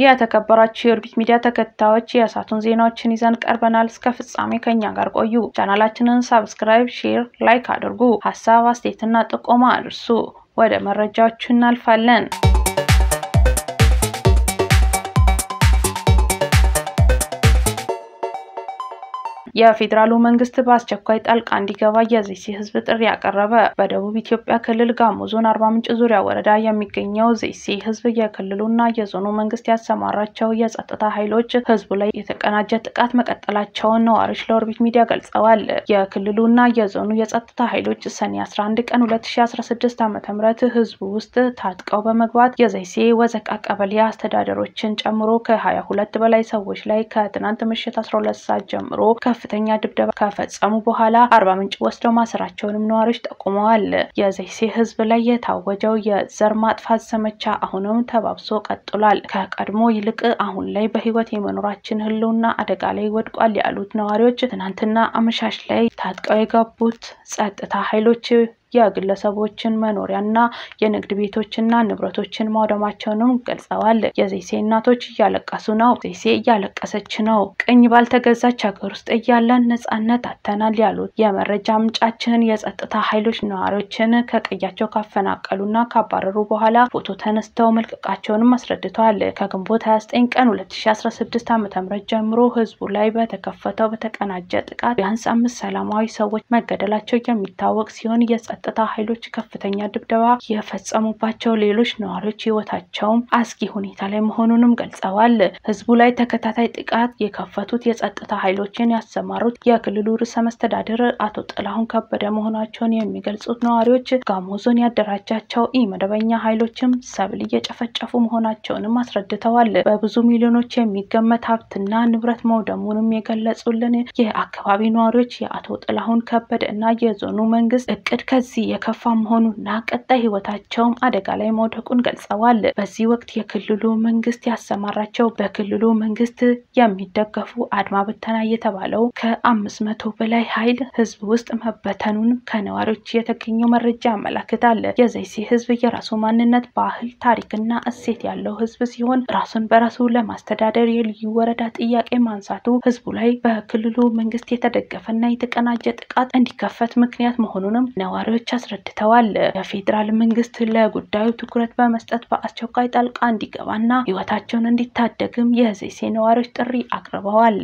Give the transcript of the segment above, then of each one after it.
የተከበራችሁ የኦርቢት ሚዲያ ተከታዮች የእሳቱን ዜናዎችን ይዘን ቀርበናል። እስከ ፍጻሜ ከኛ ጋር ቆዩ። ቻናላችንን ሳብስክራይብ፣ ሼር፣ ላይክ አድርጉ። ሀሳብ አስተያየትና ጥቆማ አድርሱ። ወደ መረጃዎቹ እናልፋለን። የፌዴራሉ መንግስት በአስቸኳይ ጣልቃ እንዲገባ የዘይሴ ህዝብ ጥሪ ያቀረበ። በደቡብ ኢትዮጵያ ክልል ጋሞ ዞን አርባ ምንጭ ዙሪያ ወረዳ የሚገኘው ዘይሴ ህዝብ የክልሉና የዞኑ መንግስት ያሰማራቸው የጸጥታ ኃይሎች ህዝቡ ላይ የተቀናጀ ጥቃት መቀጠላቸውን ነዋሪዎች ለኦርቢት ሚዲያ ገልጸዋል። የክልሉና የዞኑ የጸጥታ ኃይሎች ሰኔ 11 ቀን 2016 ዓ.ም ህዝቡ ውስጥ ታጥቀው በመግባት የዘይሴ ወዘቃ ቀበሌ አስተዳደሮችን ጨምሮ ከ22 በላይ ሰዎች ላይ ከትናንት ምሽት 12 ሰዓት ጀምሮ ከፍተኛ ድብደባ ከፈጸሙ በኋላ አርባ ምንጭ ወስደው ማሰራቸውንም ነዋሪዎች ጠቁመዋል። የዘይሴ ህዝብ ላይ የታወጀው የዘር ማጥፋት ዘመቻ አሁንም ተባብሶ ቀጥሏል። ከቀድሞ ይልቅ አሁን ላይ በህይወት የመኖራችን ህልውና አደጋ ላይ ወድቋል ያሉት ነዋሪዎች ትናንትና አመሻሽ ላይ ታጥቀው የገቡት ጸጥታ ኃይሎች የግለሰቦችን መኖሪያና የንግድ ቤቶችና ንብረቶችን ማውደማቸውንም ገልጸዋል። የዘይሴ እናቶች እያለቀሱ ነው። ዘይሴ እያለቀሰች ነው። ቅኝ ባልተገዛች ሀገር ውስጥ እያለን ነጻነት አተናል ያሉት የመረጃ ምንጫችን የጸጥታ ኃይሎች ነዋሪዎችን ከቀያቸው ካፈናቀሉና ካባረሩ በኋላ ፎቶ ተነስተው መልቀቃቸውንም አስረድተዋል። ከግንቦት 29 ቀን 2016 ዓ.ም ጀምሮ ህዝቡ ላይ በተከፈተው በተቀናጀ ጥቃት ቢያንስ አምስት ሰላማዊ ሰዎች መገደላቸው የሚታወቅ ሲሆን የጸጥታ ኃይሎች ከፍተኛ ድብደባ የፈጸሙባቸው ሌሎች ነዋሪዎች ህይወታቸውም አስጊ ሁኔታ ላይ መሆኑንም ገልጸዋል። ህዝቡ ላይ ተከታታይ ጥቃት የከፈቱት የጸጥታ ኃይሎችን ያሰማሩት የክልሉ ርዕሰ መስተዳድር አቶ ጥላሁን ከበደ መሆናቸውን የሚገልጹት ነዋሪዎች ጋሞ ዞን ያደራጃቸው ኢ መደበኛ ኃይሎችም ሰብል እየጨፈጨፉ መሆናቸውንም አስረድተዋል። በብዙ ሚሊዮኖች የሚገመት ሀብትና ንብረት መውደሙንም የገለጹልን የአካባቢ ነዋሪዎች የአቶ ጥላሁን ከበደ እና የዞኑ መንግስት እቅድ ከዚህ የከፋ መሆኑና ቀጣይ ህይወታቸውም አደጋ ላይ መውደቁን ገልጸዋል። በዚህ ወቅት የክልሉ መንግስት ያሰማራቸው በክልሉ መንግስት የሚደገፉ አድማ ብተና የተባለው ከአምስት መቶ በላይ ኃይል ህዝብ ውስጥ መበተኑን ከነዋሪዎች የተገኘው መረጃ ያመላክታል። የዘይሴ ህዝብ የራሱ ማንነት፣ ባህል፣ ታሪክና እሴት ያለው ህዝብ ሲሆን ራሱን በራሱ ለማስተዳደር የልዩ ወረዳ ጥያቄ ማንሳቱ ህዝቡ ላይ በክልሉ መንግስት የተደገፈና የተቀናጀ ጥቃት እንዲከፈት ምክንያት መሆኑንም ነዋሪዎች አስረድተዋል። የፌዴራል መንግስት ለጉዳዩ ትኩረት በመስጠት በአስቸኳይ ጣልቃ እንዲገባና ህይወታቸውን እንዲታደግም የዘይሴ ነዋሪዎች ጥሪ አቅርበዋል።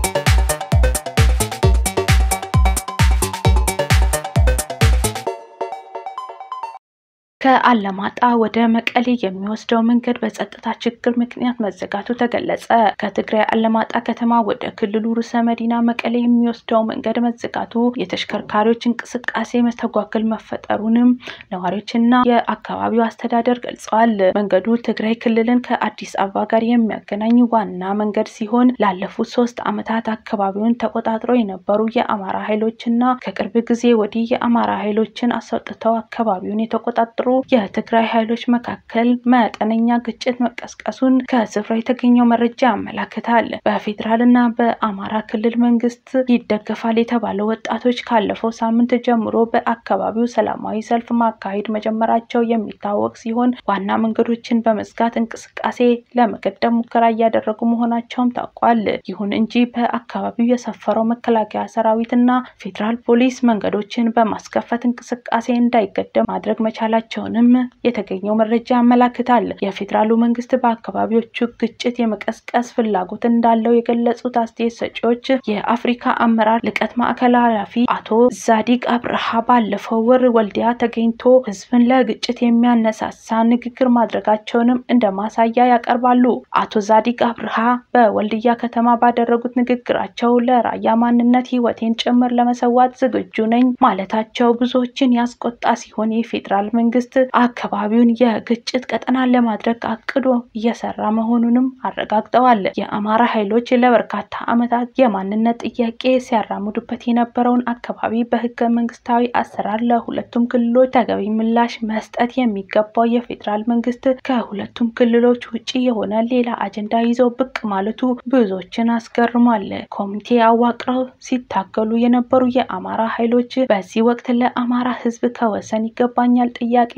ከአለማጣ ወደ መቀሌ የሚወስደው መንገድ በጸጥታ ችግር ምክንያት መዘጋቱ ተገለጸ። ከትግራይ አለማጣ ከተማ ወደ ክልሉ ርዕሰ መዲና መቀሌ የሚወስደው መንገድ መዘጋቱ የተሽከርካሪዎች እንቅስቃሴ መስተጓገል መፈጠሩንም ነዋሪዎችና የአካባቢው አስተዳደር ገልጸዋል። መንገዱ ትግራይ ክልልን ከአዲስ አበባ ጋር የሚያገናኝ ዋና መንገድ ሲሆን ላለፉት ሶስት ዓመታት አካባቢውን ተቆጣጥሮ የነበሩ የአማራ ኃይሎችና ከቅርብ ጊዜ ወዲህ የአማራ ኃይሎችን አስወጥተው አካባቢውን የተቆጣጠሩ የትግራይ ኃይሎች መካከል መጠነኛ ግጭት መቀስቀሱን ከስፍራው የተገኘው መረጃ ያመላክታል። በፌዴራል እና በአማራ ክልል መንግስት ይደገፋል የተባለው ወጣቶች ካለፈው ሳምንት ጀምሮ በአካባቢው ሰላማዊ ሰልፍ ማካሄድ መጀመራቸው የሚታወቅ ሲሆን ዋና መንገዶችን በመዝጋት እንቅስቃሴ ለመገደብ ሙከራ እያደረጉ መሆናቸውም ታውቋል። ይሁን እንጂ በአካባቢው የሰፈረው መከላከያ ሰራዊት እና ፌዴራል ፖሊስ መንገዶችን በማስከፈት እንቅስቃሴ እንዳይገደብ ማድረግ መቻላቸው ንም የተገኘው መረጃ ያመላክታል። የፌዴራሉ መንግስት በአካባቢዎቹ ግጭት የመቀስቀስ ፍላጎት እንዳለው የገለጹት አስተያየት ሰጪዎች የአፍሪካ አመራር ልቀት ማዕከል ኃላፊ አቶ ዛዲግ አብርሃ ባለፈው ወር ወልዲያ ተገኝቶ ህዝብን ለግጭት የሚያነሳሳ ንግግር ማድረጋቸውንም እንደ ማሳያ ያቀርባሉ። አቶ ዛዲግ አብርሃ በወልዲያ ከተማ ባደረጉት ንግግራቸው ለራያ ማንነት ህይወቴን ጭምር ለመሰዋት ዝግጁ ነኝ ማለታቸው ብዙዎችን ያስቆጣ ሲሆን የፌዴራል መንግስት አካባቢውን የግጭት ቀጠና ለማድረግ አቅዶ እየሰራ መሆኑንም አረጋግጠዋል። የአማራ ኃይሎች ለበርካታ ዓመታት የማንነት ጥያቄ ሲያራምዱበት የነበረውን አካባቢ በህገ መንግስታዊ አሰራር ለሁለቱም ክልሎች ተገቢ ምላሽ መስጠት የሚገባው የፌዴራል መንግስት ከሁለቱም ክልሎች ውጭ የሆነ ሌላ አጀንዳ ይዘው ብቅ ማለቱ ብዙዎችን አስገርሟል። ኮሚቴ አዋቅረው ሲታገሉ የነበሩ የአማራ ኃይሎች በዚህ ወቅት ለአማራ ህዝብ ከወሰን ይገባኛል ጥያቄ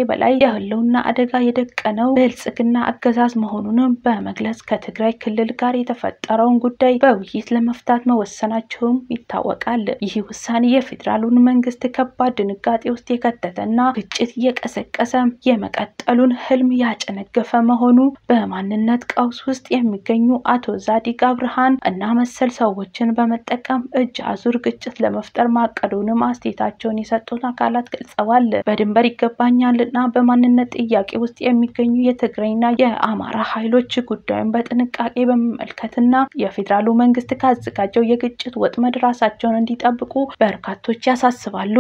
በላይ የህልውና አደጋ የደቀነው ብልጽግና አገዛዝ መሆኑንም በመግለጽ ከትግራይ ክልል ጋር የተፈጠረውን ጉዳይ በውይይት ለመፍታት መወሰናቸውም ይታወቃል። ይህ ውሳኔ የፌዴራሉን መንግስት ከባድ ድንጋጤ ውስጥ የከተተና ግጭት እየቀሰቀሰ የመቀጠሉን ህልም ያጨነገፈ መሆኑ በማንነት ቀውስ ውስጥ የሚገኙ አቶ ዛዲግ አብርሃን እና መሰል ሰዎችን በመጠቀም እጅ አዙር ግጭት ለመፍጠር ማቀዱንም አስተያየታቸውን የሰጡት አካላት ገልጸዋል። በድንበር ይገባኛል እና በማንነት ጥያቄ ውስጥ የሚገኙ የትግራይና የአማራ ኃይሎች ጉዳዩን በጥንቃቄ በመመልከትና የፌዴራሉ መንግስት ካዘጋጀው የግጭት ወጥመድ ራሳቸውን እንዲጠብቁ በርካቶች ያሳስባሉ።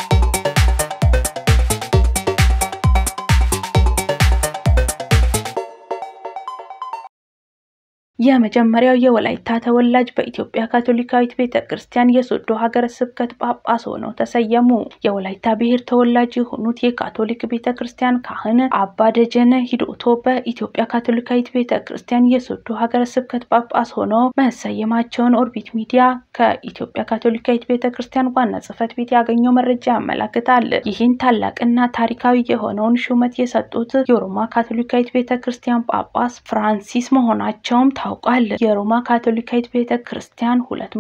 የመጀመሪያው የወላይታ ተወላጅ በኢትዮጵያ ካቶሊካዊት ቤተ ክርስቲያን የሶዶ ሀገረ ስብከት ጳጳስ ሆነው ተሰየሙ። የወላይታ ብሔር ተወላጅ የሆኑት የካቶሊክ ቤተ ክርስቲያን ካህን አባ ደጀነ ሂዶቶ በኢትዮጵያ ካቶሊካዊት ቤተ ክርስቲያን የሶዶ ሀገረ ስብከት ጳጳስ ሆነው መሰየማቸውን ኦርቢት ሚዲያ ከኢትዮጵያ ካቶሊካዊት ቤተ ክርስቲያን ዋና ጽሕፈት ቤት ያገኘው መረጃ ያመላክታል። ይህን ታላቅና ታሪካዊ የሆነውን ሹመት የሰጡት የሮማ ካቶሊካዊት ቤተ ክርስቲያን ጳጳስ ፍራንሲስ መሆናቸውም ታውቋል። የሮማ ካቶሊካዊት ቤተ ክርስቲያን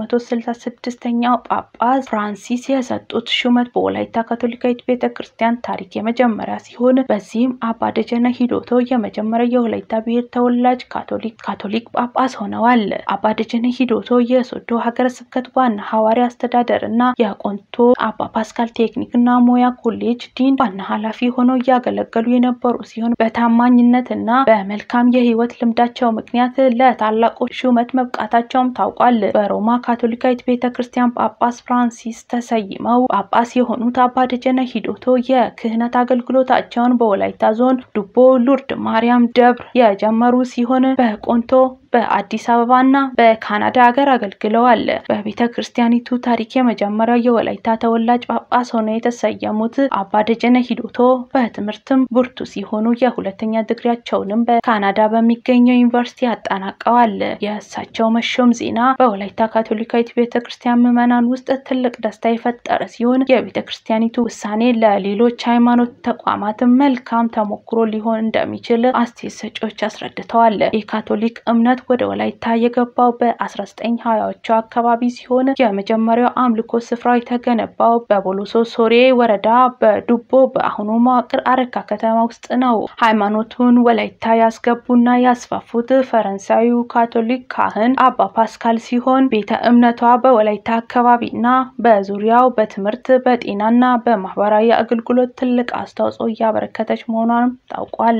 266ኛው ጳጳስ ፍራንሲስ የሰጡት ሹመት በወላይታ ካቶሊካዊት ቤተ ክርስቲያን ታሪክ የመጀመሪያ ሲሆን በዚህም አባ ደጀነ ሂዶቶ የመጀመሪያው የወላይታ ብሔር ተወላጅ ካቶሊክ ካቶሊክ ጳጳስ ሆነዋል። አባ ደጀነ ሂዶቶ የሶዶ ሀገረ ስብከት ዋና ሐዋርያ አስተዳደር እና የቆንቶ አባ ፓስካል ቴክኒክና ሙያ ኮሌጅ ዲን ዋና ኃላፊ ሆነው እያገለገሉ የነበሩ ሲሆን በታማኝነትና በመልካም የህይወት ልምዳቸው ምክንያት ለታላቁ ሹመት መብቃታቸውም ታውቋል። በሮማ ካቶሊካዊት ቤተ ክርስቲያን ጳጳስ ፍራንሲስ ተሰይመው ጳጳስ የሆኑት አባ ደጀነ ሂዶቶ የክህነት አገልግሎታቸውን በወላይታ ዞን ዱቦ ሉርድ ማርያም ደብር የጀመሩ ሲሆን በቆንቶ በአዲስ አበባና በካናዳ ሀገር አገልግለዋል። በቤተ ክርስቲያኒቱ ታሪክ የመጀመሪያው የወላይታ ተወላጅ ጳጳስ ሆነው የተሰየሙት አባ ደጀነ ሂዶቶ በትምህርትም ብርቱ ሲሆኑ የሁለተኛ ድግሪያቸውንም በካናዳ በሚገኘው ዩኒቨርሲቲ አጠናቀዋል። የእሳቸው መሾም ዜና በወላይታ ካቶሊካዊት ቤተ ክርስቲያን ምዕመናን ውስጥ ትልቅ ደስታ የፈጠረ ሲሆን የቤተ ክርስቲያኒቱ ውሳኔ ለሌሎች ሃይማኖት ተቋማትም መልካም ተሞክሮ ሊሆን እንደሚችል አስተያየት ሰጪዎች አስረድተዋል። የካቶሊክ እምነት ወደ ወላይታ የገባው በ1920ዎቹ አካባቢ ሲሆን የመጀመሪያው አምልኮ ስፍራው የተገነባው በቦሎሶ ሶሬ ወረዳ በዱቦ በአሁኑ መዋቅር አረካ ከተማ ውስጥ ነው። ሃይማኖቱን ወላይታ ያስገቡና ያስፋፉት ፈረንሳዊው ካቶሊክ ካህን አባ ፓስካል ሲሆን ቤተ እምነቷ በወላይታ አካባቢና በዙሪያው በትምህርት በጤናና በማህበራዊ አገልግሎት ትልቅ አስተዋጽኦ እያበረከተች መሆኗንም ታውቋል።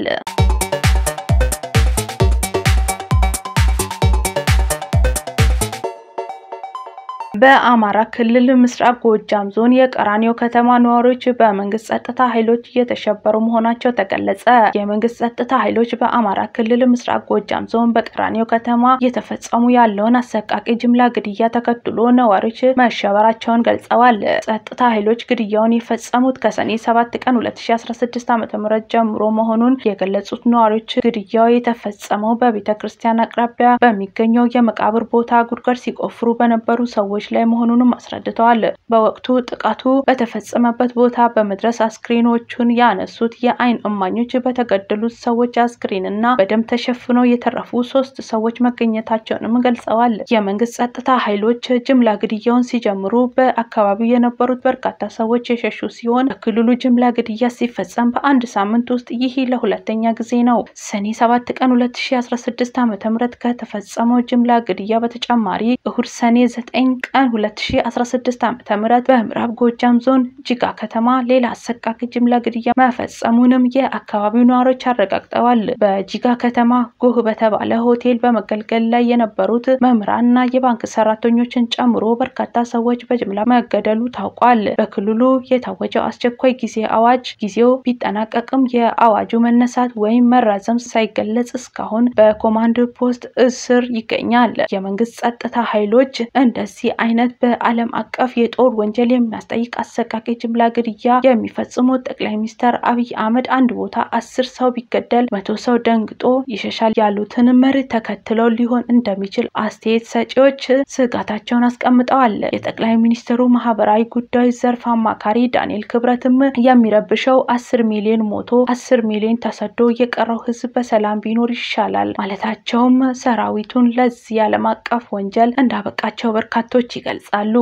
በአማራ ክልል ምስራቅ ጎጃም ዞን የቀራኒዮ ከተማ ነዋሪዎች በመንግስት ጸጥታ ኃይሎች እየተሸበሩ መሆናቸው ተገለጸ። የመንግስት ጸጥታ ኃይሎች በአማራ ክልል ምስራቅ ጎጃም ዞን በቀራኒዮ ከተማ እየተፈጸሙ ያለውን አሰቃቂ ጅምላ ግድያ ተከትሎ ነዋሪዎች መሸበራቸውን ገልጸዋል። ጸጥታ ኃይሎች ግድያውን የፈጸሙት ከሰኔ 7 ቀን 2016 ዓ.ም ጀምሮ መሆኑን የገለጹት ነዋሪዎች ግድያው የተፈጸመው በቤተ ክርስቲያን አቅራቢያ በሚገኘው የመቃብር ቦታ ጉድጓድ ሲቆፍሩ በነበሩ ሰዎች ላይ መሆኑንም አስረድተዋል። በወቅቱ ጥቃቱ በተፈጸመበት ቦታ በመድረስ አስክሬኖቹን ያነሱት የአይን እማኞች በተገደሉት ሰዎች አስክሬን እና በደም ተሸፍነው የተረፉ ሶስት ሰዎች መገኘታቸውንም ገልጸዋል። የመንግስት ጸጥታ ኃይሎች ጅምላ ግድያውን ሲጀምሩ በአካባቢው የነበሩት በርካታ ሰዎች የሸሹ ሲሆን በክልሉ ጅምላ ግድያ ሲፈጸም በአንድ ሳምንት ውስጥ ይህ ለሁለተኛ ጊዜ ነው። ሰኔ 7 ቀን 2016 ዓ.ም ከተፈጸመው ጅምላ ግድያ በተጨማሪ እሁድ ሰኔ 9 ቀን 2016 ዓ.ም በምዕራብ ጎጃም ዞን ጅጋ ከተማ ሌላ አሰቃቂ ጅምላ ግድያ መፈጸሙንም የአካባቢው ነዋሪዎች አረጋግጠዋል። በጅጋ ከተማ ጎህ በተባለ ሆቴል በመገልገል ላይ የነበሩት መምህራንና የባንክ ሰራተኞችን ጨምሮ በርካታ ሰዎች በጅምላ መገደሉ ታውቋል። በክልሉ የታወጀው አስቸኳይ ጊዜ አዋጅ ጊዜው ቢጠናቀቅም የአዋጁ መነሳት ወይም መራዘም ሳይገለጽ እስካሁን በኮማንድ ፖስት እስር ይገኛል። የመንግስት ጸጥታ ኃይሎች እንደዚህ አይነት በዓለም አቀፍ የጦር ወንጀል የሚያስጠይቅ አሰቃቂ ጅምላ ግድያ የሚፈጽሙት ጠቅላይ ሚኒስትር አብይ አህመድ አንድ ቦታ አስር ሰው ቢገደል መቶ ሰው ደንግጦ ይሸሻል ያሉትን መርህ ተከትለው ሊሆን እንደሚችል አስተያየት ሰጪዎች ስጋታቸውን አስቀምጠዋል። የጠቅላይ ሚኒስትሩ ማህበራዊ ጉዳዮች ዘርፍ አማካሪ ዳንኤል ክብረትም የሚረብሸው አስር ሚሊዮን ሞቶ አስር ሚሊዮን ተሰዶ የቀረው ህዝብ በሰላም ቢኖር ይሻላል ማለታቸውም ሰራዊቱን ለዚህ ዓለም አቀፍ ወንጀል እንዳበቃቸው በርካቶች ይገልጻሉ።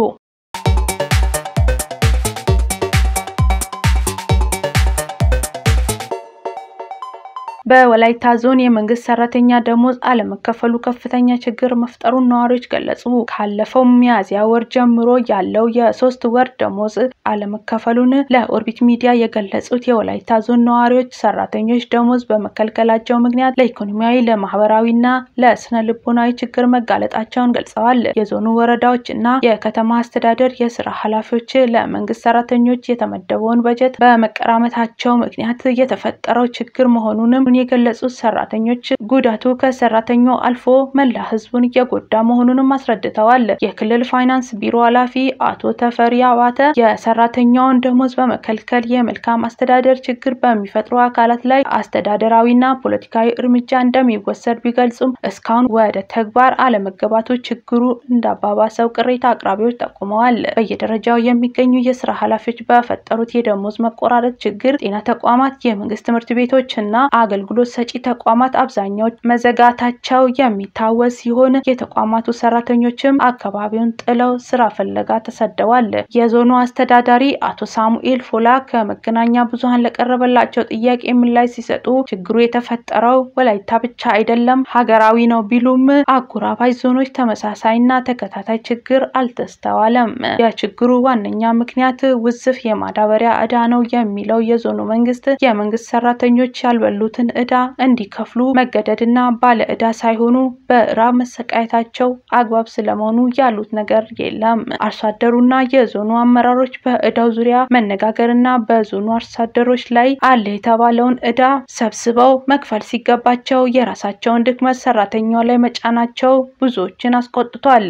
በወላይታ ዞን የመንግስት ሰራተኛ ደሞዝ አለመከፈሉ ከፍተኛ ችግር መፍጠሩን ነዋሪዎች ገለጹ። ካለፈው ሚያዝያ ወር ጀምሮ ያለው የሶስት ወር ደሞዝ አለመከፈሉን ለኦርቢት ሚዲያ የገለጹት የወላይታ ዞን ነዋሪዎች ሰራተኞች ደሞዝ በመከልከላቸው ምክንያት ለኢኮኖሚያዊ፣ ለማህበራዊና ለስነ ልቦናዊ ችግር መጋለጣቸውን ገልጸዋል። የዞኑ ወረዳዎች እና የከተማ አስተዳደር የስራ ኃላፊዎች ለመንግስት ሰራተኞች የተመደበውን በጀት በመቀራመታቸው ምክንያት የተፈጠረው ችግር መሆኑንም የገለጹት ሰራተኞች ጉዳቱ ከሰራተኛው አልፎ መላ ህዝቡን እየጎዳ መሆኑንም አስረድተዋል። የክልል ፋይናንስ ቢሮ ኃላፊ አቶ ተፈሪ አባተ የሰራተኛውን ደሞዝ በመከልከል የመልካም አስተዳደር ችግር በሚፈጥሩ አካላት ላይ አስተዳደራዊና ፖለቲካዊ እርምጃ እንደሚወሰድ ቢገልጹም እስካሁን ወደ ተግባር አለመገባቱ ችግሩ እንዳባባሰው ቅሬታ አቅራቢዎች ጠቁመዋል። በየደረጃው የሚገኙ የስራ ኃላፊዎች በፈጠሩት የደሞዝ መቆራረጥ ችግር ጤና ተቋማት፣ የመንግስት ትምህርት ቤቶች እና አገልግሎት ሰጪ ተቋማት አብዛኛዎች መዘጋታቸው የሚታወስ ሲሆን የተቋማቱ ሰራተኞችም አካባቢውን ጥለው ስራ ፍለጋ ተሰደዋል። የዞኑ አስተዳዳሪ አቶ ሳሙኤል ፎላ ከመገናኛ ብዙኃን ለቀረበላቸው ጥያቄ ምላሽ ሲሰጡ ችግሩ የተፈጠረው ወላይታ ብቻ አይደለም ሀገራዊ ነው ቢሉም አጎራባች ዞኖች ተመሳሳይና ተከታታይ ችግር አልተስተዋለም። የችግሩ ዋነኛ ምክንያት ውዝፍ የማዳበሪያ ዕዳ ነው የሚለው የዞኑ መንግስት የመንግስት ሰራተኞች ያልበሉትን ዕዳ እንዲከፍሉ መገደድና ባለ ዕዳ ሳይሆኑ በራብ መሰቃየታቸው አግባብ ስለመሆኑ ያሉት ነገር የለም። አርሶ አደሩና የዞኑ አመራሮች በዕዳው ዙሪያ መነጋገርና በዞኑ አርሶ አደሮች ላይ አለ የተባለውን ዕዳ ሰብስበው መክፈል ሲገባቸው የራሳቸውን ድክመት ሰራተኛው ላይ መጫናቸው ብዙዎችን አስቆጥቷል።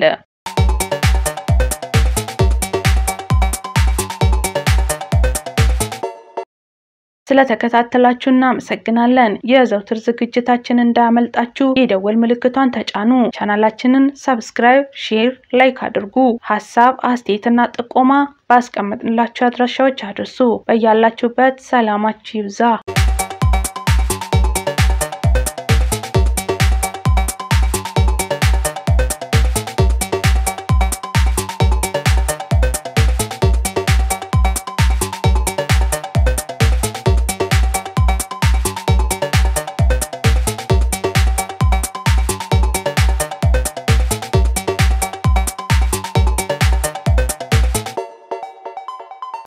ስለተከታተላችሁ እናመሰግናለን። የዘውትር ዝግጅታችን እንዳያመልጣችሁ የደወል ምልክቷን ተጫኑ። ቻናላችንን ሰብስክራይብ፣ ሼር፣ ላይክ አድርጉ። ሀሳብ አስተያየትና ጥቆማ ባስቀመጥንላችሁ አድራሻዎች አድርሱ። በያላችሁበት ሰላማችሁ ይብዛ።